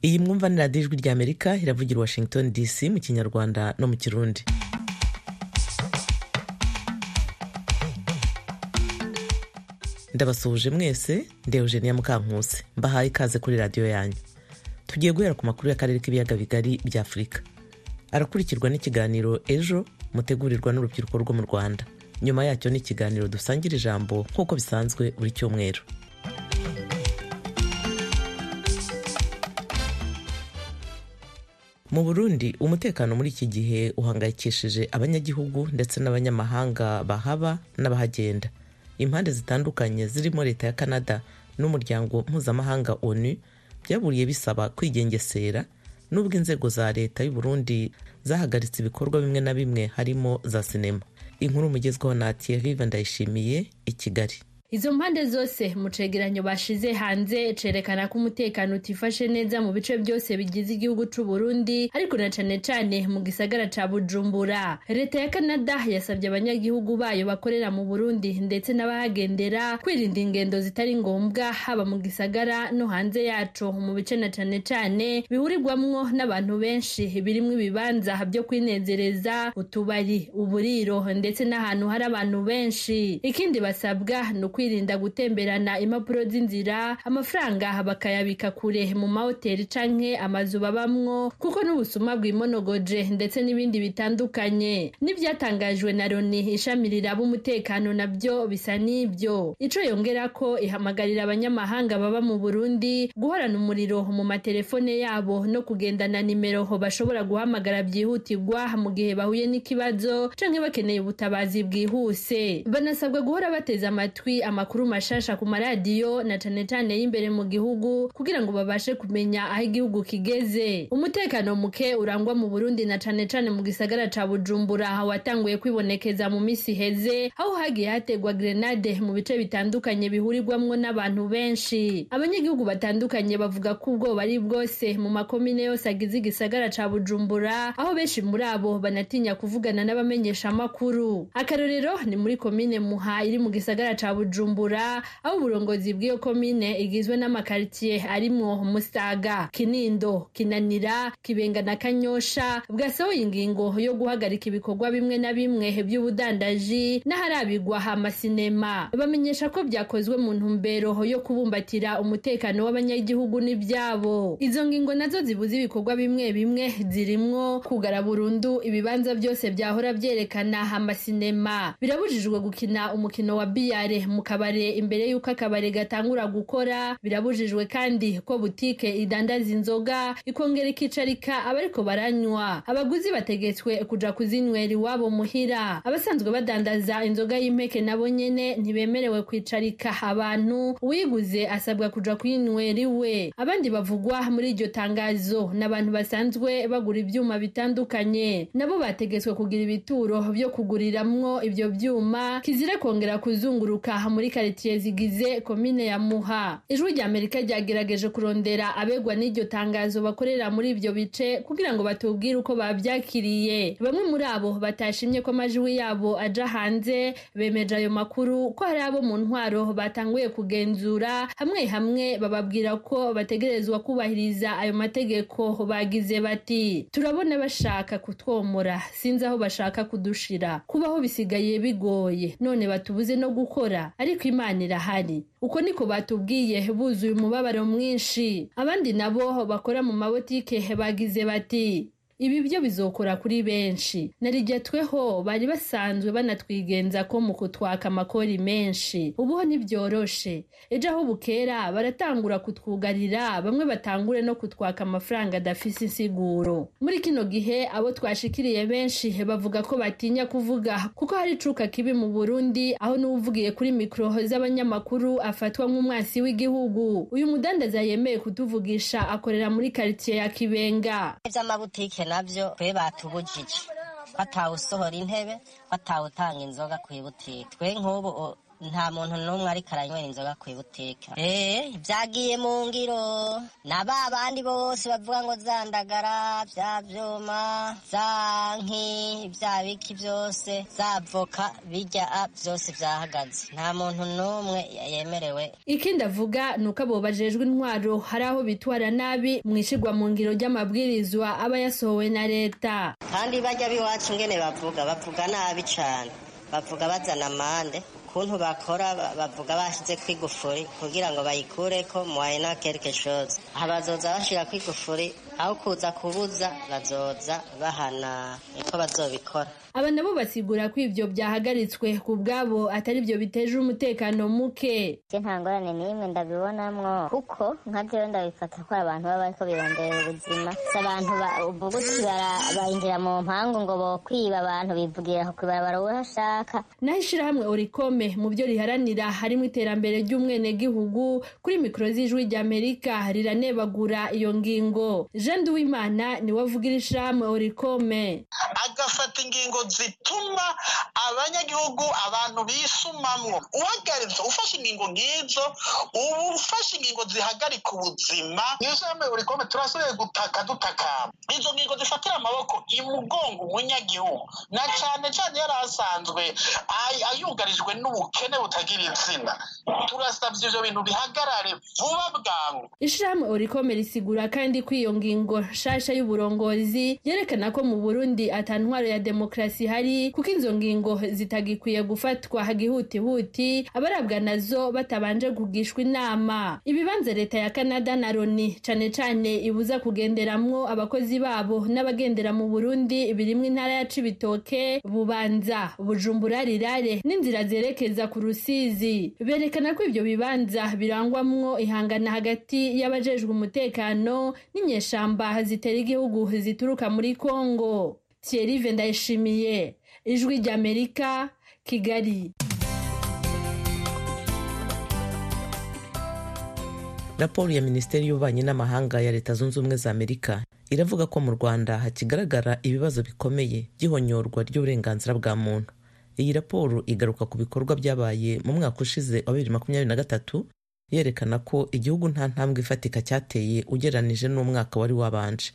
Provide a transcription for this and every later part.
iyi mwumva ni radiyo ijwi ry'amerika iravugira washington dc mu kinyarwanda no mu kirundi ndabasuhuje mwese ndewuje niya mukankusi mbahaye ikaze kuri radiyo yanyu tugiye guhera ku makuru y'akarere k'ibiyaga bigari bya afurika arakurikirwa n'ikiganiro ejo mutegurirwa n'urubyiruko rwo mu rwanda nyuma yacyo ni ikiganiro dusangira ijambo nk'uko bisanzwe buri cyumweru mu burundi umutekano muri iki gihe uhangayikishije abanyagihugu ndetse n'abanyamahanga bahaba n'abahagenda impande zitandukanye zirimo leta ya canada n'umuryango mpuzamahanga onu byaburiye bisaba kwigengesera nubwo inzego za leta y'u Burundi zahagaritse ibikorwa bimwe na bimwe harimo za sinema inkuru mugezweho na Thierry Vandayishimiye i Kigali izo mpande zose mu cegeranyo bashize hanze cerekana ko umutekano utifashe neza mu bice byose bigize igihugu c'u Burundi ariko na cane cane mu gisagara ca Bujumbura leta ya Canada yasabye abanyagihugu bayo bakorera mu Burundi ndetse n'abahagendera kwirinda ingendo zitari ngombwa haba mu gisagara no hanze yaco mu bice na cane cane bihurirwamwo n'abantu benshi birimwo ibibanza byo kwinezereza utubari uburiro ndetse n'ahantu hari abantu benshi ikindi basabwa ni kwirinda gutemberana impapuro z'inzira amafaranga bakayabika kure mu mahoteli canke amazu babamwo kuko n'ubusuma bwimonogoje ndetse n'ibindi bitandukanye n'ibyatangajwe na loni ishami riraba umutekano nabyo bisa n'ibyo ico yongera ko ihamagarira abanyamahanga baba mu burundi guhorana umuriro mu matelefone yabo no kugendana nimero bashobora guhamagara byihutirwa mu gihe bahuye n'ikibazo canke bakeneye ubutabazi bwihuse banasabwa guhora bateze amatwi amakuru mashasha ku maradiyo na cane cane y'imbere mu gihugu kugira ngo babashe kumenya aho igihugu kigeze umutekano muke urangwa mu Burundi na cane cane mu gisagara ca Bujumbura watanguye kwibonekeza mu misi heze aho hagiye hategwa grenade mu bice bitandukanye bihurirwamwo n'abantu benshi abanyagihugu batandukanye bavuga ko ubwoba ari bwose mu makomine yose agize igisagara ca Bujumbura aho benshi muri abo banatinya kuvugana n'abamenyesha amakuru akarorero ni muri komine Muha iri mu gisagara ca Bujumbura Bujumbura aho uburongozi bw'iyo komine igizwe n'amakaritsiye arimwo Musaga Kinindo Kinanira Kibenga na Kanyosha bwasohoye ingingo yo guhagarika ibikorwa bimwe na bimwe by'ubudandaji n'aharabigwa amasinema bamenyesha ko byakozwe mu ntumbero yo kubumbatira umutekano w'abanyagihugu n'ibyabo izo ngingo nazo zibuza ibikorwa bimwe bimwe zirimwo kugara burundu ibibanza byose byahora byerekana amasinema birabujijwe gukina umukino wa biyare mu kabare imbere y'uko akabare gatangura gukora birabujijwe kandi ko butike idandaza inzoga ikongera ikicarika abariko baranywa abaguzi bategetswe kuja kuzinywera iwabo muhira abasanzwe badandaza inzoga y'impeke nabo nyene ntibemerewe kwicarika abantu uwiguze asabwa kuja kuyinywera iwe abandi bavugwa muri iryo tangazo n'abantu basanzwe bagura ivyuma bitandukanye nabo bategetswe kugira ibituro vyo kuguriramwo ivyo vyuma kizira kongera kuzunguruka muri karitsiye zigize komine ya muha ijwi rya amerika ryagerageje kurondera abegwa n'iryo tangazo bakorera muri ibyo bice kugira ngo batubwire uko babyakiriye bamwe muri abo batashimye ko amajwi yabo aja hanze bemeje ayo makuru ko hari abo mu ntwaro batanguye kugenzura hamwe hamwe bababwira ko bategerezwa kubahiriza ayo mategeko bagize bati turabona bashaka kutwomora sinzi aho bashaka kudushira kubaho bisigaye bigoye none batubuze no gukora ariko imana irahari uko niko batubwiye buzuye umubabaro mwinshi abandi nabo bakora mu mabotike bagize bati ibi byo bizokora kuri benshi narigetweho bari basanzwe banatwigenza ko mu kutwaka amakori menshi ubuho ntibyoroshe ejo aho bukera baratangura kutwugarira bamwe batangure no kutwaka amafaranga adafise insiguro muri kino gihe abo twashikiriye benshi bavuga ko batinya kuvuga kuko hari icuka kibi mu burundi aho n'uwuvugiye kuri mikoro z'abanyamakuru afatwa nk'umwansi w'igihugu uyu mudandaza yemeye kutuvugisha akorera muri karitsiye ya kibenga nabyo twe batubujije batawusohora intebe batawutanga inzoga ku ibutike twe nk'ubu nta muntu n'umwe ariko aranywera inzoga ku ibutike eee byagiye mu ngiro na ba bandi bose bavuga ngo zandagara bya byuma za nki ibya biki byose za avoka bijya a byose byahagaze nta muntu n'umwe yemerewe ikindi avuga ni uko abo bajejwe intwaro hari aho bitwara nabi mu ishyirwa mu ngiro ry'amabwirizwa aba yasohowe na leta kandi bajya b'iwacu ingene bavuga bavuga nabi cyane bavuga bazana amande ukuntu bakora bavuga bashyize ku igufuri kugira ngo bayikure ko muwaye na quelque chose abazoza bashyira ku igufuri aho kuza kubuza bazoza bahana niko bazobikora aba nabo basigura ko ibyo byahagaritswe ku bwabo atari byo biteje umutekano muke je nta ngorane n'imwe ndabibonamwo kuko nka jewe ndabifata ko abantu baba bariko birondera ubuzima si abantu ubuguti bayinjira mu mpangu ngo bokwiba abantu bivugira ku ibarabara uwo ashaka naho ishirahamwe orikome mu byo riharanira harimo iterambere ry'umwenegihugu kuri mikoro z'ijwi ry'amerika riranebagura iyo ngingo jean uwimana niwe avugira ishirahamwe orikome agafata ingingo zituma abanyagihugu abantu bisumamwo uhagaritswe ufashe ingingo nk'izo uba ufashe ingingo zihagarika ubuzima nk'ijambo urikome turashoboye gutaka dutakamba izo ngingo zifatira amaboko imugongo umunyagihugu na cyane cyane yari asanzwe ayugarijwe n'ubukene butagira izina turasabye ibyo bintu bihagarare vuba bwangu ishirahamwe orikome risigura kandi ko iyo ngingo nshasha y'uburongozi yerekana ko mu burundi atantwaro ya demokarasi ihari kuko izo ngingo zitagikwiye gufatwa hagihutihuti abarabwa nazo batabanje kugishwa inama ibibanza leta ya canada na loni cane cane ibuza kugenderamwo abakozi babo n'abagendera mu burundi birimwo intara ya cibitoke bubanza bujumbura rirare n'inzira zerekeza ku rusizi berekana ko ibyo bibanza birangwamwo ihangana hagati y'abajejwe umutekano n'inyeshamba zitera igihugu zituruka muri kongo thierry vendayishimiye ijwi ry'amerika kigali raporo ya minisiteri y'ububanyi n'amahanga ya leta zunze ubumwe za amerika iravuga ko mu rwanda hakigaragara ibibazo bikomeye by'ihonyorwa ry'uburenganzira bwa muntu iyi raporo igaruka ku bikorwa byabaye mu mwaka ushize wa bibiri makumyabiri na gatatu yerekana ko igihugu nta ntambwe ifatika cyateye ugereranije n'umwaka wari wabanje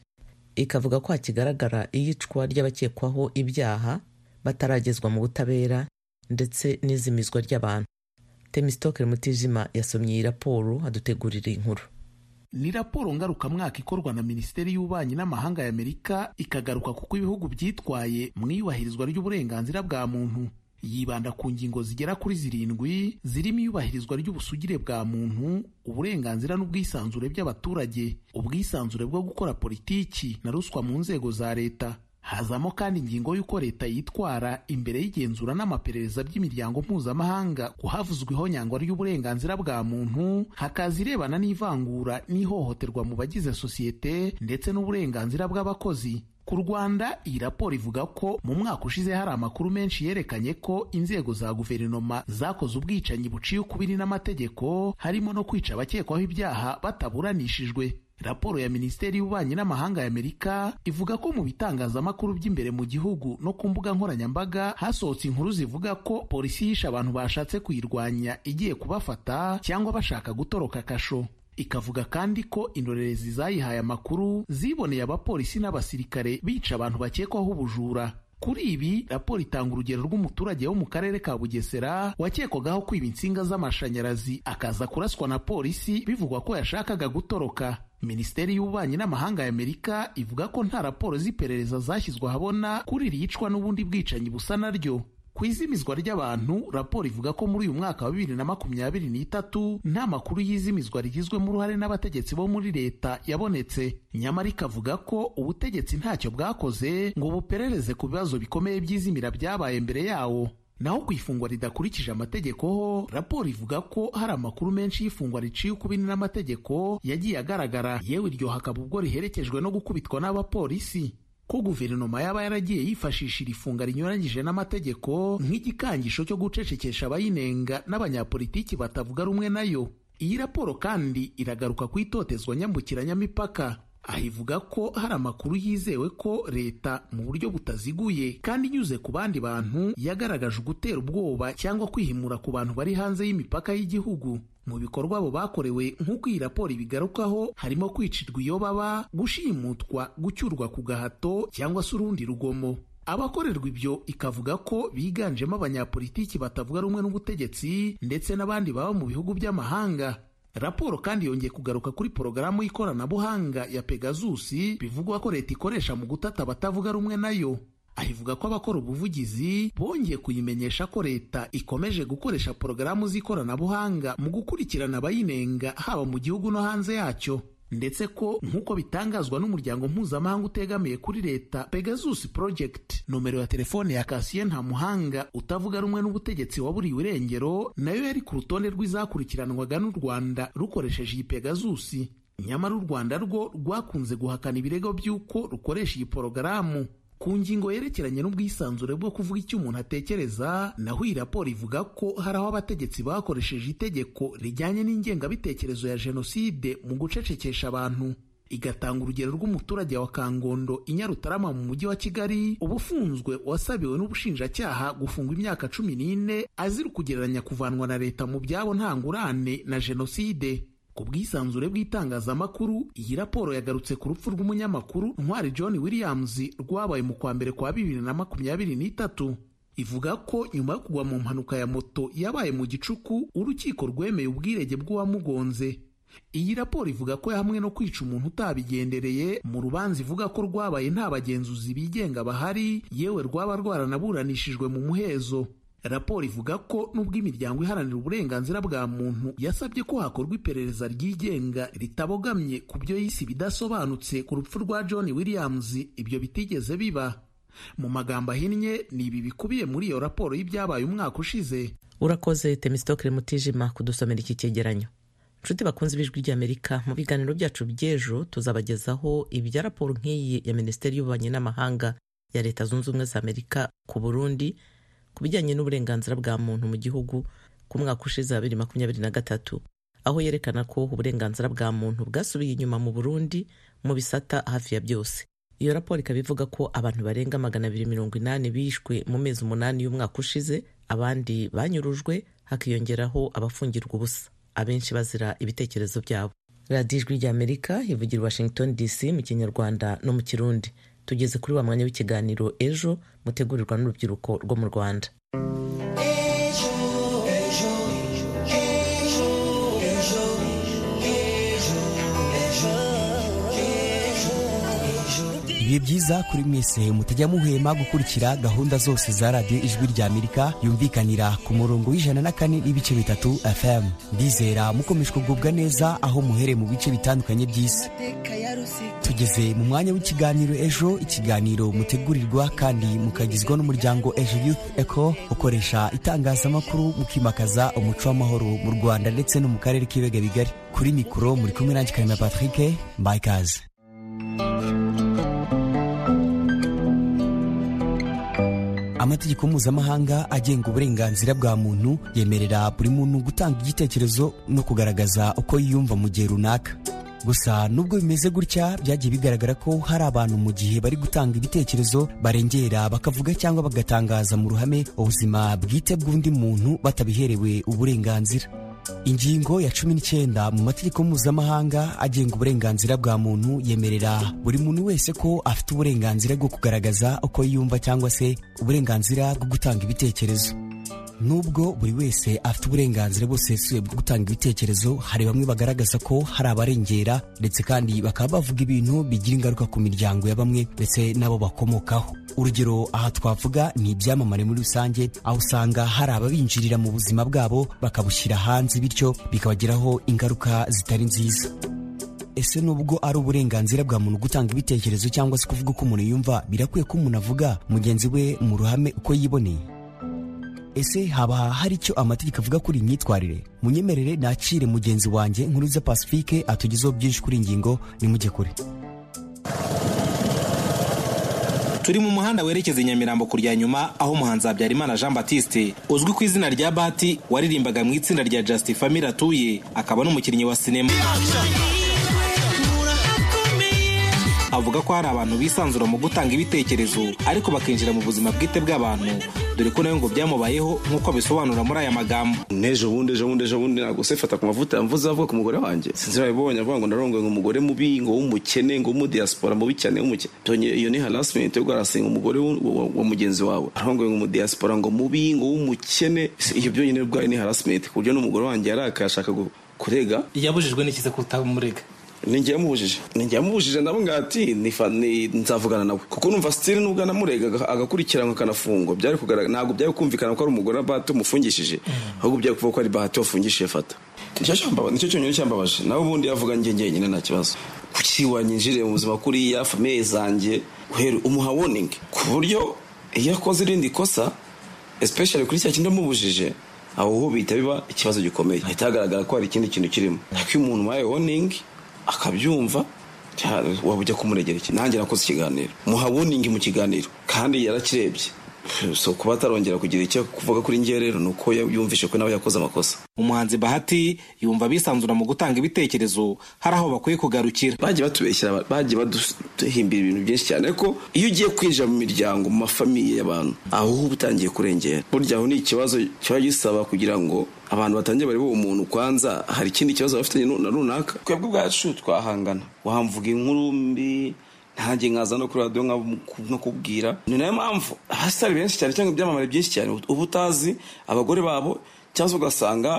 ikavuga ko hakigaragara iyicwa ry'abakekwaho ibyaha bataragezwa mu butabera ndetse n'izimizwa ry'abantu temisitokeri mutijima yasomye iyi raporo adutegurira inkuru ni raporo ngarukamwaka ikorwa na minisiteri y'ububanyi n'amahanga y'amerika ikagaruka kuko ibihugu byitwaye mu iyubahirizwa ry'uburenganzira bwa muntu yibanda ku ngingo zigera kuri zirindwi zirimo iyubahirizwa ry'ubusugire bwa muntu uburenganzira n'ubwisanzure by'abaturage ubwisanzure bwo gukora politiki na ruswa mu nzego za leta hazamo kandi ingingo y'uko leta yitwara imbere y'igenzura n'amaperereza by'imiryango mpuzamahanga ku havuzweho nyangwa ry'uburenganzira bwa muntu hakaza irebana n'ivangura n'ihohoterwa mu bagize sosiyete ndetse n'uburenganzira bw'abakozi ku rwanda iyi raporo ivuga ko mu mwaka ushize hari amakuru menshi yerekanye ko inzego za guverinoma zakoze ubwicanyi buciye ukubiri n'amategeko harimo no kwica abakekwaho ibyaha bataburanishijwe raporo ya minisiteri y'ububanyi n'amahanga y'amerika ivuga ko mu bitangazamakuru by'imbere mu gihugu no ku mbuga nkoranyambaga hasohotse inkuru zivuga ko polisi yishe abantu bashatse kuyirwanya igiye kubafata cyangwa bashaka gutoroka akasho ikavuga kandi ko indorerezi zayihaye amakuru ziboneye abapolisi n'abasirikare bica abantu bakekwaho ubujura kuri ibi raporo itanga urugero rw'umuturage wo mu karere ka bugesera wakekwagaho kwiba insinga z'amashanyarazi akaza kuraswa na polisi bivugwa ko yashakaga gutoroka minisiteri y'ububanyi n'amahanga y'amerika ivuga ko nta raporo z'iperereza zashyizwe ahabona kuri iri yicwa n'ubundi bwicanyi busa naryo ku izimizwa ry'abantu raporo ivuga ko muri uyu mwaka wa bibiri na makumyabiri n'itatu nta makuru y'izimizwa rigizwemo uruhare n'abategetsi bo muri leta yabonetse nyamara ikavuga ko ubutegetsi ntacyo bwakoze ngo buperereze ku bibazo bikomeye by'izimira byabaye mbere yawo naho ku ifungwa ridakurikije amategeko ho raporo ivuga ko hari amakuru menshi y'ifungwa riciye ukubiri n'amategeko yagiye agaragara yewe iryo hakaba ubwo riherekejwe no gukubitwa n'abapolisi ko guverinoma yaba yaragiye yifashisha iri funga rinyuranyije n'amategeko nk'igikangisho cyo gucecekesha abayinenga n'abanyapolitiki batavuga rumwe nayo iyi raporo kandi iragaruka ku itotezwa nyambukiranyamipaka aho ivuga ko hari amakuru yizewe ko leta mu buryo butaziguye kandi inyuze ku bandi bantu yagaragaje ugutera ubwoba cyangwa kwihimura ku bantu bari hanze y'imipaka y'igihugu mu bikorwa abo bakorewe nk'uko iyi raporo ibigarukaho harimo kwicirwa iyo baba gushimutwa gucyurwa ku gahato cyangwa se urundi rugomo abakorerwa ibyo ikavuga ko biganjemo abanyapolitiki batavuga rumwe n'ubutegetsi ndetse n'abandi baba mu bihugu by'amahanga raporo kandi yongeye kugaruka kuri porogaramu y'ikoranabuhanga ya pegasus bivugwa ko leta ikoresha mu gutata abatavuga rumwe nayo ahivuga ko abakora ubuvugizi bongeye kuyimenyesha ko leta ikomeje gukoresha porogaramu z'ikoranabuhanga mu gukurikirana abayinenga haba mu gihugu no hanze yacyo ndetse ko nk'uko bitangazwa n'umuryango mpuzamahanga utegamiye kuri leta Pegasus Project nomero ya telefone ya Cassien Ntamuhanga utavuga rumwe n'ubutegetsi waburiwe irengero nayo yari ku rutonde rw'izakurikiranwaga n'u Rwanda rukoresheje iyi Pegasus nyamara u Rwanda rwo rwakunze guhakana ibirego by'uko rukoresha iyi porogaramu ku ngingo yerekeranye n'ubwisanzure bwo kuvuga icyo umuntu atekereza naho iyi raporo ivuga ko hari aho abategetsi bakoresheje itegeko rijyanye n'ingengabitekerezo ya jenoside mu gucecekesha abantu igatanga urugero rw'umuturage wa kangondo inyarutarama mu mujyi wa kigali ubufunzwe wasabiwe n'ubushinjacyaha gufungwa imyaka cumi n'ine azira kugereranya kuvanwa na leta mu byabo nta ngurane na jenoside ku bwisanzure bw'itangazamakuru iyi raporo yagarutse ku rupfu rw'umunyamakuru ntwari john williams rwabaye mu kwa mbere kwa bibiri na makumyabiri n'itatu ivuga ko nyuma yo kugwa mu mpanuka ya moto yabaye mu gicuku urukiko rwemeye ubwirege bw'uwamugonze iyi raporo ivuga ko hamwe no kwica umuntu utabigendereye mu rubanza ivuga ko rwabaye nta bagenzuzi bigenga bahari yewe rwaba rwaranaburanishijwe mu muhezo raporo ivuga ko nubwo imiryango iharanira uburenganzira bwa muntu yasabye ko hakorwa iperereza ryigenga ritabogamye ku byo yise ibidasobanutse ku rupfu rwa john williams ibyo bitigeze biba mu magambo ahinnye ni ibi bikubiye muri iyo raporo y'ibyabaye umwaka ushize urakoze temisitokire mutijima kudusomera iki cyegeranyo nshuti bakunze ibijwi ry'amerika mu biganiro byacu by'ejo tuzabagezaho ibya raporo nk'iyi ya minisiteri y'ububanyi n'amahanga ya leta zunze ubumwe za amerika ku burundi ku bijyanye n'uburenganzira bwa muntu mu gihugu ku mwaka ushize wa bibiri makumyabiri na gatatu aho yerekana ko uburenganzira bwa muntu bwasubiye inyuma mu burundi mu bisata hafi ya byose iyo raporo ikaba ivuga ko abantu barenga magana abiri mirongo inani bishwe mu mezi umunani y'umwaka ushize abandi banyurujwe hakiyongeraho abafungirwa ubusa abenshi bazira ibitekerezo byabo radiyo ijwi ry'amerika ivugira washington dc mu kinyarwanda no mu kirundi tugeze kuri wa mwanya w'ikiganiro ejo mutegurirwa n'urubyiruko rwo mu rwanda bibe byiza kuri mwese mutajya muhema gukurikira gahunda zose za radiyo ijwi rya amerika yumvikanira ku murongo w'ijana na kane n'ibice bitatu fm ndizera mukomeje kugubwa neza aho muhereye mu bice bitandukanye by'isi tugeze mu mwanya w'ikiganiro ejo ikiganiro mutegurirwa kandi mukagizwa n'umuryango ejo youth eco ukoresha itangazamakuru mukimakaza umuco w'amahoro mu rwanda ndetse no mu karere k'ibiyaga bigari kuri mikoro muri kumwe nanjye karema patrick mbakaze amategeko mpuzamahanga agenga uburenganzira bwa muntu yemerera buri muntu gutanga igitekerezo no kugaragaza uko yiyumva mu gihe runaka gusa nubwo bimeze gutya byagiye bigaragara ko hari abantu mu gihe bari gutanga ibitekerezo barengera bakavuga cyangwa bagatangaza mu ruhame ubuzima bwite bw'undi muntu batabiherewe uburenganzira ingingo ya cumi n'icyenda mu mategeko mpuzamahanga agenga uburenganzira bwa muntu yemerera buri muntu wese ko afite uburenganzira bwo kugaragaza uko yiyumva cyangwa se uburenganzira bwo gutanga ibitekerezo nubwo buri wese afite uburenganzira busesuye bwo gutanga ibitekerezo hari bamwe bagaragaza ko hari abarengera ndetse kandi bakaba bavuga ibintu bigira ingaruka ku miryango ya bamwe ndetse n'abo bakomokaho urugero aha twavuga ni ibyamamare muri rusange aho usanga hari ababinjirira mu buzima bwabo bakabushyira hanze bityo bikabagiraho ingaruka zitari nziza ese nubwo ari uburenganzira bwa muntu gutanga ibitekerezo cyangwa se kuvuga uko umuntu yumva birakwiye ko umuntu avuga mugenzi we mu ruhame uko yiboneye ese haba hari icyo amategeko avuga kuri iyi myitwarire munyemerere nakire mugenzi wanjye nkuruza pacifique atugezeho byinshi kuri iyi ngingo nimujye kure turi mu muhanda werekeza i nyamirambo ku rya nyuma aho umuhanzi habyarimana jean batiste uzwi ku izina rya bati waririmbaga mu itsinda rya just family atuye akaba n'umukinnyi wa sinema avuga ko hari abantu bisanzura mu gutanga ibitekerezo ariko bakinjira mu buzima bwite bw'abantu dore ko nawe ngo byamubayeho nk'uko abisobanura muri aya magambo n'ejo bundi ejo bundi ejo bundi ntabwo sefata ku mavuta yamvuze avuga ku mugore wanjye sinzi babibonye avuga ngo narongoye umugore mubi ngo w'umukene ngo w'umudiaspora mubi cyane w'umukene tonye iyo ni harassment yo garasinga umugore w'u- wa wa mugenzi wawe arongoye umudiaspora ngo mubi ngo w'umukene iyo byonyine ubwayo ni harassment ku buryo n'umugore wanjye yarakaye ashaka gu- kurega yabujijwe n'ikiza kutamurega ninjye yamubujije ninjye yamubujije nabo ngati nifa ni- nzavugana nawe kuko numva stili nubwo anamurega aga- agakurikiranwa akanafungwa byari kugaragara ntabwo byari kumvikana ko ari umugore wa bahati umufungishije ahubwo byari kuvuga ko ari bahati wafungishije fata nicyo cyambaba- nicyo cyonyine cyambabaje nawe ubundi yavuga njye njyenyine nta kibazo kuki wanyinjiriye mu buzima kuriya famiye zanjye guhera umuha warning ku buryo iyo akoze irindi kosa especially kuri cya kindi amubujije aho ho bihita biba ikibazo gikomeye hahita hagaragara ko hari ikindi kintu kirimo ariko iyo umuntu waye warning akabyumva cya- waba ujya kumuregera iki nanjye nakoze ikiganiro muha warning mu kiganiro kandi yarakirebye so kuba atarongera kugira icyo kuvuga kuri njye rero ni uko yumvishe ko nawe yakoze amakosa umuhanzi bahati yumva bisanzura mu gutanga ibitekerezo hari aho bakwiye kugarukira bagiye batubeshyira aba- bagiye baduhimbira ibintu byinshi cyane ko iyo ugiye kwinjira mu miryango mu mafamiye y'abantu aho uba utangiye kurengera burya aho ni ikibazo kiba gisaba kugira ngo abantu batangiye barebe uwo muntu kwanza hari ikindi kibazo baba bafitanye nu- na runaka twebwe ubwacu twahangana wamvuga inkuru mbi ntange nkaza no kuri radiyo nka- no kubwira ni nayo mpamvu abasitari benshi cyane cyangwa ibyamamare byinshi cyane uba utazi abagore babo cyangwa se ugasanga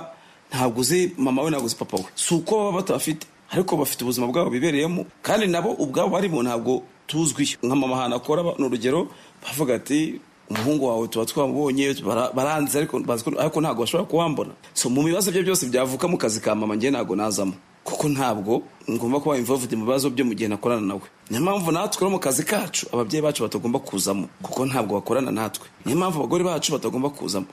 ntabwo uzi mama we ntabwo uzi papa we si uko baba batabafite ariko bafite ubuzima bwabo bibereyemo kandi nabo ubwabo barimo ntabwo tuzwi nka mama ahantu akora ba- ni urugero bavuga ati umuhungu wawe tuba twamubonye bara- baranze ariko bazi ko- ariko ntabwo bashobora kuwambona so mu bibazo bye byose byavuka mu kazi ka mama njye ntabwo nazamo kuko ntabwo ngomba kuba involved mu bibazo byo mu gihe nakorana nawe niyo mpamvu natwe no mu kazi kacu ababyeyi bacu batagomba kuzamo kuko ntabwo bakorana natwe niyo mpamvu abagore bacu batagomba kuzamo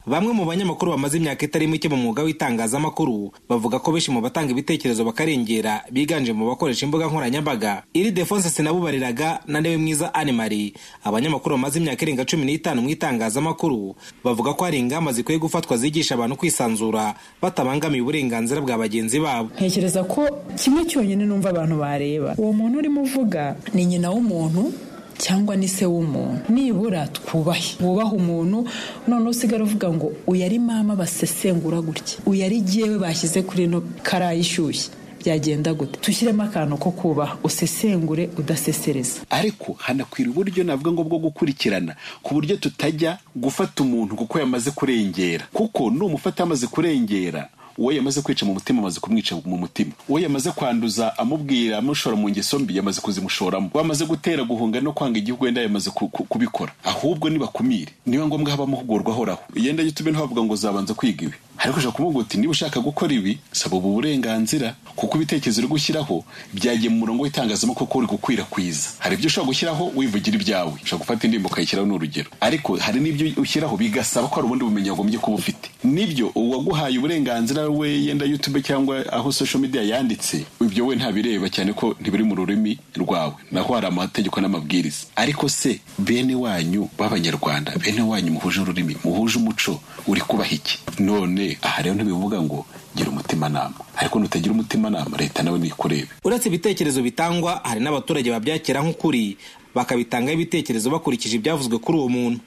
bamwe mu banyamakuru bamaze imyaka itari mike mu mwuga w'itangazamakuru bavuga ko benshi mu batanga ibitekerezo bakarengera biganje mu bakoresha imbuga nkoranyambaga iri defonse sinabubariraga na ndewe mwiza animari abanyamakuru bamaze imyaka irenga cumi n'itanu mu itangazamakuru bavuga ko hari ingamba zikwiye gufatwa zigisha abantu kwisanzura batabangamiye uburenganzira bwa bagenzi babo ntekereza ko kimwe cyonyine numva abantu bareba uwo muntu urimo uvuga ni nyina w'umuntu cyangwa ni se w'umuntu nibura twubahe wubahe umuntu none usigara uvuga ngo uyu ari mama basesengura gutya uyu ari jyewe bashyize kuri ino karayi ishyushye byagenda gute tushyiremo akantu ko kubaha usesengure udasesereza ariko hanakwira uburyo navuga ngo bwo gukurikirana ku buryo tutajya gufata umuntu kuko yamaze kurengera kuko numufata yamaze kurengera uwo yamaze kwica mu mutima amaze kumwica mu mutima uwo yamaze kwanduza amubwira amushora mu ngeso mbi yamaze kuzimushoramo uwo amaze gutera guhunga no kwanga igihugu yenda yamaze ku- ku- kubikora ahubwo nibakumire niba ngombwa haba amahugurwa ahoraho yenda yitume ntibavuga ngo uzabanza kwiga ibi ariko ushobora kumubwira uti niba ushaka gukora ibi saba ubu burenganzira kuko ibitekerezo uri gushyiraho byagiye mu murongo w'itangazamakuru ko uri gukwirakwiza hari ibyo ushobora gushyiraho wivugira ibyawe ushobora gufata indirimbo ukayishyiraho ni urugero ariko hari n'ibyo ushyiraho bigasaba ko hari ubundi bumenyi wagombye kuba ufite nibyo uwaguhaye uburenganzira we yenda youtube cyangwa aho social media yanditse ibyo we ntabireba cyane ko ntibiri mu rurimi rwawe naho hari amategeko n'amabwiriza ariko se bene wanyu b'abanyarwanda bene wanyu muhuje ururimi muhuje umuco uri kubaha iki none aha rero ntibivuga ngo gira umutimanama ariko nutagira umutimanama leta nawe nikurebe uretse ibitekerezo bitangwa hari n'abaturage babyakira nk'ukuri bakabitangaho ibitekerezo bakurikije ibyavuzwe kuri uwo muntu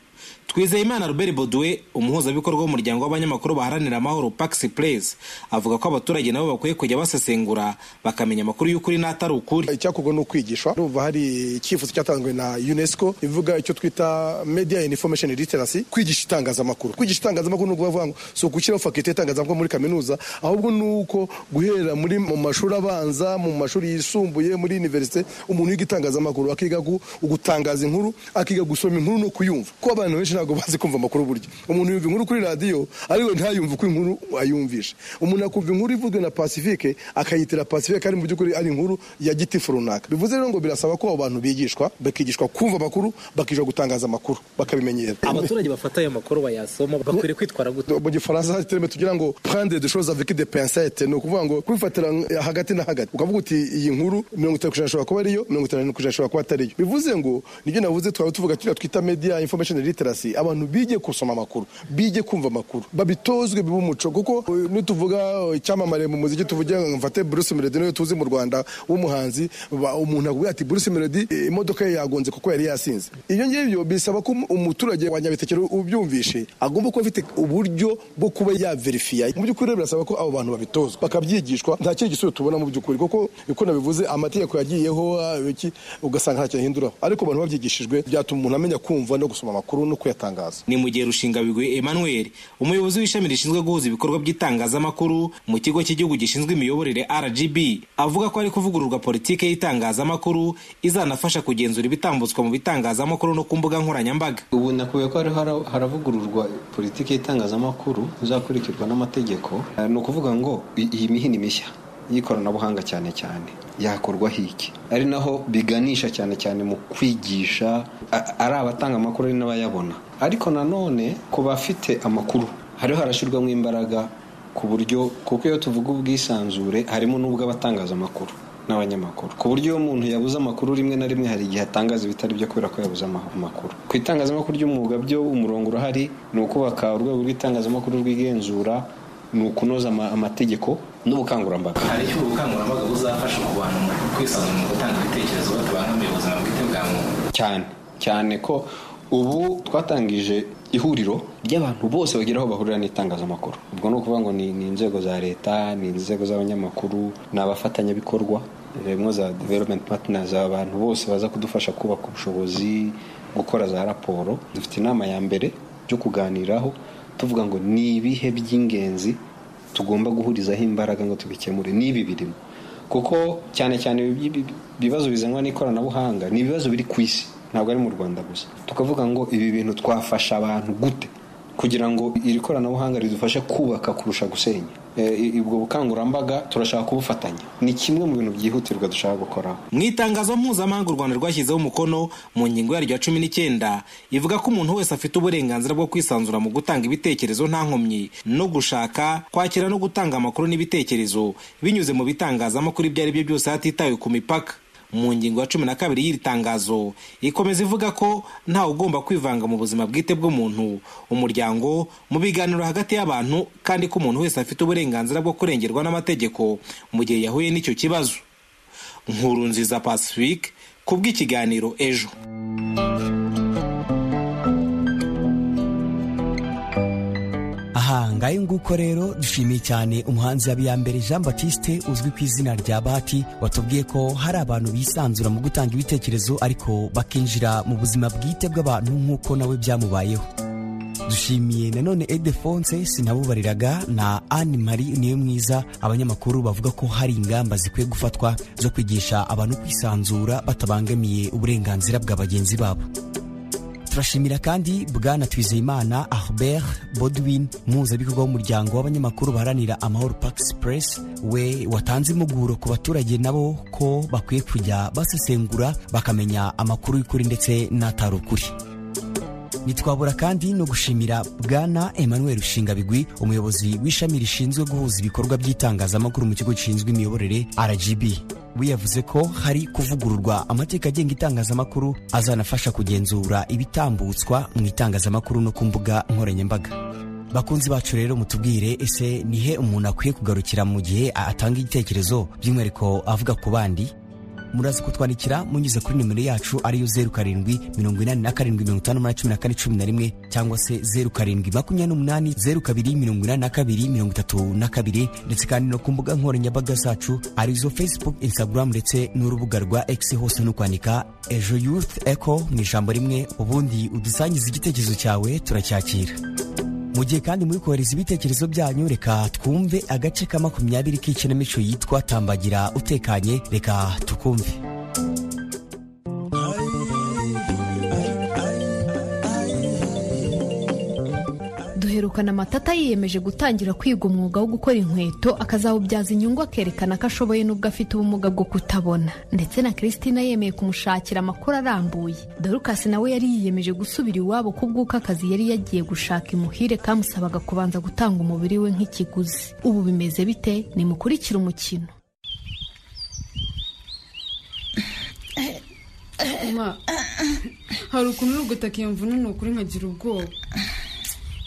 twizeyimana robert boduwe umuhuzabikorwa w'umuryango w'abanyamakuru baharanira amahoro pax place avuga ko abaturage nabo bakwiye kujya basesengura bakamenya amakuru y'ukuri n'atari ukuri icyakorwa ni ukwigisha numva hari icyifuzo cyatanzwe na unesco ivuga icyo twita media and information literacy kwigisha itangazamakuru kwigisha itangazamakuru ni ukuvuga ngo si ugushyiraho fakite y'itangazamakuru muri kaminuza ahubwo ni uko guhera muri mu mashuri abanza mu mashuri yisumbuye muri universite umuntu yiga itangazamakuru akiga gu- gutangaza inkuru akiga gusoma inkuru no kuyumva kuko abantu benshi ntabwo bazi kumva amakuru burya umuntu yumva inkuru kuri radiyo ariko ntayumva uko inkuru ayumvisha umuntu akumva inkuru ivuzwe na pacifique akayitira pacifique kandi mu by'ukuri ari inkuru ya gitifu runaka bivuze rero ngo birasaba ko abo bantu bigishwa bakigishwa kumva amakuru bakigishwa gutangaza amakuru bakabimenyera abaturage bafata ayo makuru bayasoma bakwiriye kwitwara gute mu gifaransa hari terime tugira ngo prendre de choses avec des pincettes ni ukuvuga ngo kubifatira hagati na hagati ukavuga uti iyi nkuru mirongo itanu ku ijana ishobora kuba ariyo mirongo itanu ku ijana ishobora kuba atariyo bivuze ngo nibyo navuze twaba tuvuga kiriya twita media information literacy bihari abantu bige gusoma amakuru bige kumva amakuru babitozwe bibe umuco kuko eh, nituvuga eh, icyamamare mu muziki tuvuge ngo mfate Bruce Melody niwe tuzi mu Rwanda w'umuhanzi ba- umuntu akubwira ati Bruce Melody eh, imodoka ye yagonze kuko yari yasinze ibyo ngibyo bisaba ko um- umuturage wa Nyabitekero ubyumvishe agomba kuba afite uburyo bwo kuba yaverifiya mu by'ukuri rero birasaba ko abo bantu babitozwa bakabyigishwa nta kindi gisubizo tubona mu by'ukuri kuko uko nabivuze amategeko yagiyeho ah, iki, ugasanga nta cyahinduraho ariko abantu babyigishijwe byatuma umuntu amenya kumva no gusoma amakuru no kuyatangaza ni mu gihe rushingabigoye emmanuel umuyobozi w'ishami rishinzwe guhuza ibikorwa by'itangazamakuru mu kigo cy'igihugu gishinzwe imiyoborere rgb avuga ko hari kuvugururwa politiki y'itangazamakuru izanafasha kugenzura ibitambutswa mu bitangazamakuru no ku mbuga nkoranyambaga ubu nakubwiye ko hariho hara- haravugururwa politiki y'itangazamakuru izakurikirwa n'amategeko Eh, ni ukuvuga ngo i- iyi mihini mishya y'ikoranabuhanga cyane cyane yakorwaho iki ari naho biganisha cyane cyane mu kwigisha a- ari abatanga amakuru ari n'abayabona ariko nanone ku bafite amakuru hariho harashyirwamo imbaraga ku buryo kuko iyo tuvuga ubwisanzure harimo n'ubw'abatangazamakuru n'abanyamakuru ku buryo iyo umuntu yabuze amakuru rimwe na rimwe hari igihe atangaza ibitari byo kubera ko yabuze ama- amakuru ku itangazamakuru ry'umwuga byo umurongo urahari ni ukubaka urwego rw'itangazamakuru rwigenzura ni ukunoza ama- amategeko n'ubukangurambaga haricyo ubukangurambaga buzafasha mu bantu mu kwisanzura mu gutanga ibitekerezo batabangamiye ubuzima bwite bwa muntu cyane cyane ko ubu twatangije ihuriro ry'abantu bose bagira aho bahurira n'itangazamakuru ubwo ni ukuvuga ngo ni, ni inzego za leta ni inzego z'abanyamakuru ni abafatanyabikorwa rimwe za development partners abantu bose baza kudufasha kubaka ubushobozi gukora za raporo dufite inama ya mbere yo kuganiraho tuvuga ngo ni ibihe by'ingenzi tugomba guhurizaho imbaraga ngo tubikemure ni ibi birimo kuko cyane cyane ibi- ibi- ibibazo bizanwa n'ikoranabuhanga ni ibibazo biri ku isi ntabwo ari mu rwanda gusa tukavuga ngo ibi bintu twafasha abantu gute kugira ngo iri koranabuhanga ridufashe kubaka kurusha gusenya Eh, i- ubwo bukangurambaga turashaka kubufatanya ni kimwe mu bintu byihutirwa dushaka gukora mu itangazo mpuzamahanga u rwanda rwashyizeho umukono mu ngingo yaryo ya cumi n'icyenda ivuga ko umuntu wese afite uburenganzira bwo kwisanzura mu gutanga ibitekerezo nta nkomyi no gushaka kwakira no gutanga amakuru n'ibitekerezo binyuze mu bitangazamakuru ibyo ari byo byose hatitawe ku mipaka mu ngingo ya cumi na kabiri y'iri tangazo ikomeza ivuga ko ntawe ugomba kwivanga mu buzima bwite bw'umuntu umuryango mu biganiro hagati y'abantu kandi ko umuntu wese afite uburenganzira bwo kurengerwa n'amategeko mu gihe yahuye n'icyo kibazo nkuru nziza pacifique ku bw'ikiganiro ejo aha ngayo nguko rero dushimiye cyane umuhanzi habiyambere jean batiste uzwi ku izina rya bahati watubwiye ko hari abantu bisanzura mu gutanga ibitekerezo ariko bakinjira mu buzima bwite bw'abantu nk'uko nawe byamubayeho dushimiye nanone edefonse sinabubariraga na anne marie niyo mwiza abanyamakuru bavuga ko hari ingamba zikwiye gufatwa zo kwigisha abantu kwisanzura batabangamiye uburenganzira bwa bagenzi babo turashimira kandi bwana twizeyimana albert bodwin umuhuzabikorwa w'umuryango w'abanyamakuru baharanira amahoro pax press we watanze impuguro ku baturage nabo ko bakwiye kujya basesengura bakamenya amakuru y'ukuri ndetse n'atari ukuri ntitwabura kandi no gushimira bwana emmanuel rushingabigwi umuyobozi w'ishami rishinzwe guhuza ibikorwa by'itangazamakuru mu kigo gishinzwe imiyoborere rgb we yavuze ko hari kuvugururwa amateka agenga itangazamakuru azanafasha kugenzura ibitambutswa mu itangazamakuru no ku mbuga nkoranyambaga bakunzi bacu rero mutubwire ese nihe umuntu akwiye kugarukira mu gihe atanga igitekerezo by'umwihariko avuga ku bandi muraza kutwandikira munyuze kuri nimero yacu ariyo zeru karindwi mirongo inani na karindwi mirongo itanu umunani cumi na kane cumi na rimwe cyangwa se zeru karindwi makumyabiri n'umunani zeru kabiri mirongo inani na kabiri mirongo itatu na kabiri ndetse kandi no ku mbuga nkoranyambaga zacu arizo facebook instagram ndetse n'urubuga rwa x hose ni ukwandika ejo youth echo mu ijambo rimwe ubundi udusangiza igitekerezo cyawe turacyakira mu gihe kandi muri kohereza ibitekerezo byanyu reka twumve agace ka makumyabiri k'ikinamico yitwa tambagira utekanye reka tukumve duherukana amatata yiyemeje gutangira kwiga umwuga wo gukora inkweto akazawubyaza inyungu akerekana ko ashoboye n'ubwo afite ubumuga bwo kutabona ndetse na christina yemeye kumushakira amakuru arambuye dorukasi nawe yari yiyemeje gusubira iwabo ku bw'uko akazi yari yagiye gushaka imuhire kamusabaga kubanza gutanga umubiri we nk'ikiguzi ubu bimeze bite nimukurikire umukino hari ukuntu uri gutaka iyo mvune ni ukuri nkagira ubwoba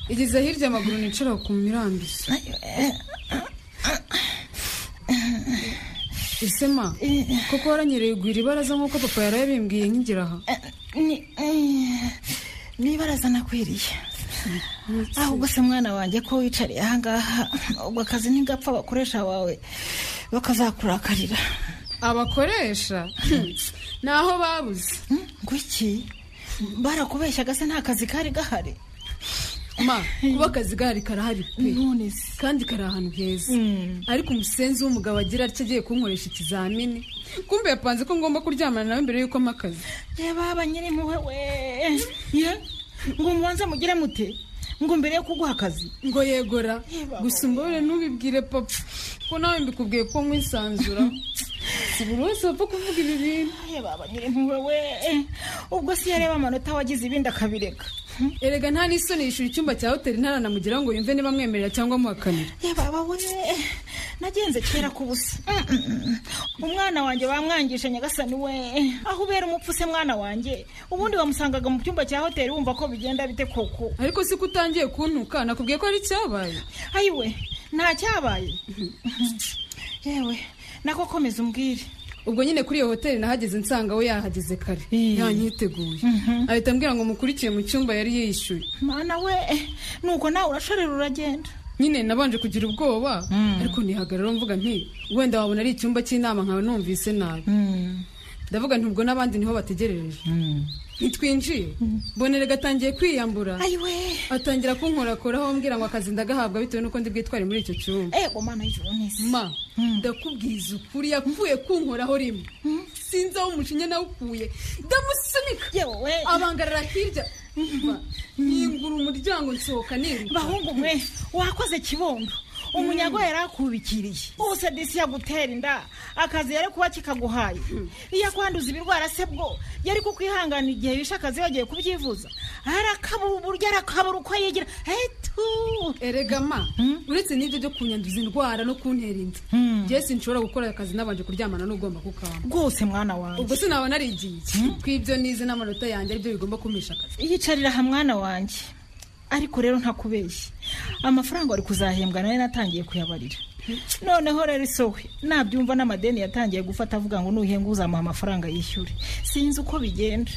igeze hirya amaguru nicara ukumva irambise isema koko waranyereye ugwira ibaraza nk'uko papa yari yabimbwiye nkigira aha ni ibaraza nakwiriye ahubwo se mwana wanjye ko wicariye ahangaha ubwo akazi ntigapfa abakoresha wawe bakazakurakarira abakoresha naho babuze ngo iki barakubeshyaga se nta kazi kari gahari ma kuba akazi gahari karahari pe kandi kari ahantu heza ariko umusenzi w'umugabo agira atya agiye kunkoresha ikizamini kumbe yapanze ko ngomba kuryamana nawe mbere y'uko amakazi reba ba nyir'impuhwe we ye ngo mubanze mugire mute ngo mbere yo kuguha akazi ngo yegora gusa umbabare ntubibwire papa ko nawe mbikubwiye ko nkwisanzura si buri wese wapfa kuvuga ibi bintu baba nyir'impuhwe we ubwo si yareba amanota wagize ibindi akabireka erega nta n'isoni yishyura icyumba cya hoteli ntaranamugira ngo yumve niba amwemerera cyangwa amuhakanira baba we nagenze kera ku busa umwana wanjye bamwangisha nyagasani we aho ubera umupfu se mwana wanjye ubundi wamusangaga mu cyumba cya hoteli wumva ko bigenda bite koko ariko si ko utangiye kuntuka nakubwiye ko ari icyabaye ayiwe nta cyabaye yewe nako komeza umbwire ubwo nyine kuri iyo hoteli nahageze nsanga we yahageze kare yanyiteguye ahita ambwira ngo mukurikiye mu cyumba yari yishyuye mwana we nuko nawe urashorera uragenda nyine nabanje kugira ubwoba ariko ntihagarara mvuga nti wenda wabona ari icyumba cy'inama nkaba numvise nabi ndavuga nti ubwo n'abandi niho bategerereje ntitwinjiye mbonera gatangiye kwiyambura atangira kunkorakoraho mbwira ngo akazi ndagahabwa bitewe n'uko ndi bwitware muri icyo cyumba ma ndakubwiza ukuri yapfuye kunkoraho rimwe sinzi aho umucinya nawukuye ndamusunika abangarara hirya nkingura umuryango nsohoka nirwa bahungu mwe wakoze kibondo umunyago yari akubikiriye ubuse disi yagutera inda akazi yari kuba kikaguhaye iyo akwanduza ibirwara se bwo yari kukwihangana igihe bishe akazi yagiye kubyivuza arakabura uburyo arakabura uko yigira hetu erega ma uretse n'ibyo byo kunyanduza indwara no kuntera inda jesi nshobora gukora akazi nabanje kuryamana n'ugomba kukaba rwose mwana wanjye ubwo sinaba narigiye iki kw'ibyo nize n'amanota yanjye aribyo bigomba kumisha akazi yicarira aha mwana wanjye ariko rero ntakubeshye amafaranga wari kuzahembwa nawe natangiye kuyabarira noneho rero isowe nabyumva n'amadeni yatangiye gufata avuga ngo nuhenga uzamuha amafaranga yishyure sinzi uko bigenda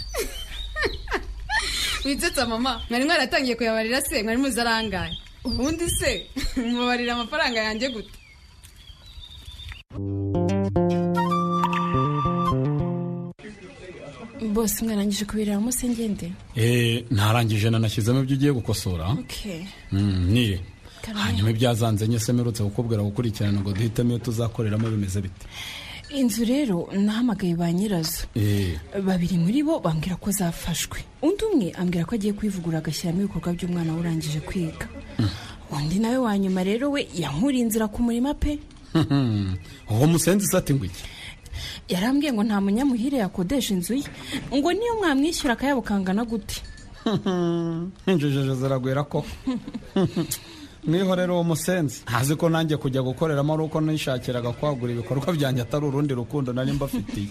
witsetsa mama mwari mwaratangiye kuyabarira se mwari muzi arangaye ubundi se mubarira amafaranga yanjye gute bose mwarangije kubireba munsi ngende eee ntarangije nanashyizemo ibyo ugiye gukosora nire hanyuma ibyazanze nye se mperutse kukubwira gukurikirana ngo duhitemo iyo tuzakoreramo bimeze bite inzu rero nahamagaye ba nyirazo babiri muri bo bambwira ko zafashwe undi umwe ambwira ko agiye kwivugura agashyiramo ibikorwa by'umwana we urangije kwiga undi nawe wa nyuma rero we yankuriye inzira ku murima pe uwo musenzi usate iki yarambwiye ngo nta munyamuhire yakodesha inzu ye ngo niyo mwamwishyura akayabo kangana gute injiji ziragwira ko niho rero uwo musenzi ntazi ko nanjye kujya gukoreramo ari uko nishakiraga kwagura ibikorwa byanjye atari urundi rukundo nari mbafitiye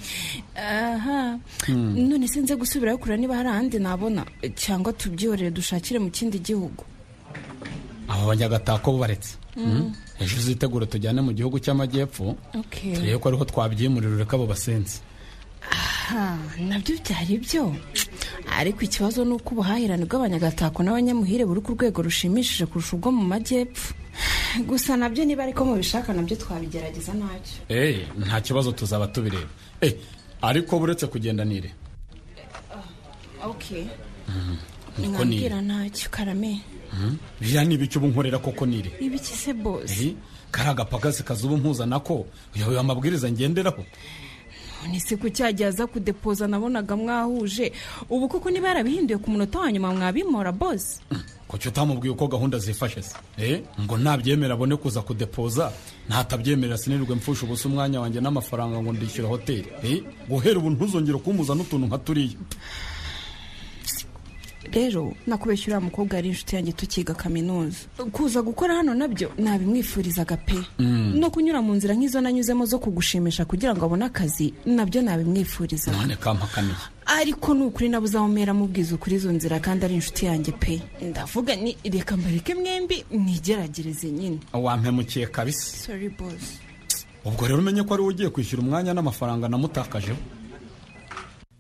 aha none sinze gusubirayo kureba niba hari ahandi nabona cyangwa tubyorere dushakire mu kindi gihugu abo banyagatako bubaretse ejo uzitegure tujyane mu gihugu cy'amajyepfo turebe ko ariho twabyimurira ureka abo basenzi nabyo byari byo ariko ikibazo ni uko ubuhahirane bw'abanyagatako n'abanyamuhire buri ku rwego rushimishije kurusha ubwo mu majyepfo gusa nabyo niba ariko mubishaka nabyo twabigerageza ntacyo eee nta kibazo tuzaba tubireba eee ariko buretse kugendanire oke niko nire mwabwira ntacyo karame biriya ni ibiki ubu nkorera koko nire ibiki se bose eee kari agapagasi kazuba mpuzanako uyoboye amabwiriza ngenderaho none se ko cyagiye aza kudepoza nabonaga mwahuje ubu koko niba yarabihinduye ku munota wa nyuma mwabimora bose kuki utamubwiye uko gahunda zifashe se eee ngo nabyemera abone kuza kudepoza ntatabyemerera sinirirwe mfusha ubusa umwanya wanjye n'amafaranga ngo ndishyure hoteli eee guhera ubu ntuzongere kumpuza n'utuntu nka turiya rero nakubeshya uriya mukobwa yari inshuti yanjye tukiga kaminuza kuza gukora hano nabyo nabimwifurizaga pe no kunyura mu nzira nk'izo nanyuzemo zo kugushimisha kugira ngo abone akazi nabyo nabimwifurizaga none kampakaniye ariko ni ukuri nabuze aho umera amubwiza ukuri izo nzira kandi ari inshuti yanjye pe ndavuga ni reka mbareke mwembi mwigeragereze nyine wampemukiye kabisa sorry boss ubwo rero umenye ko ari wowe ugiye kwishyura umwanya n'amafaranga namutakajeho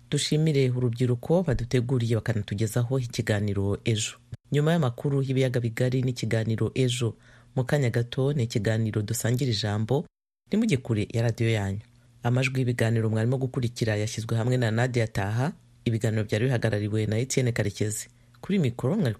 dushimire urubyiruko baduteguriye bakanatugezaho ikiganiro ejo nyuma y'amakuru y'ibiyaga bigari n'ikiganiro ejo mu kanya gato ni ikiganiro dusangira ijambo ntimujye kure ya radiyo yanyu amajwi y'ibiganiro mwarimo gukurikira yashyizwe hamwe na nadia taha ibiganiro byari bihagarariwe na etienne karekezi kuri mikoro mwari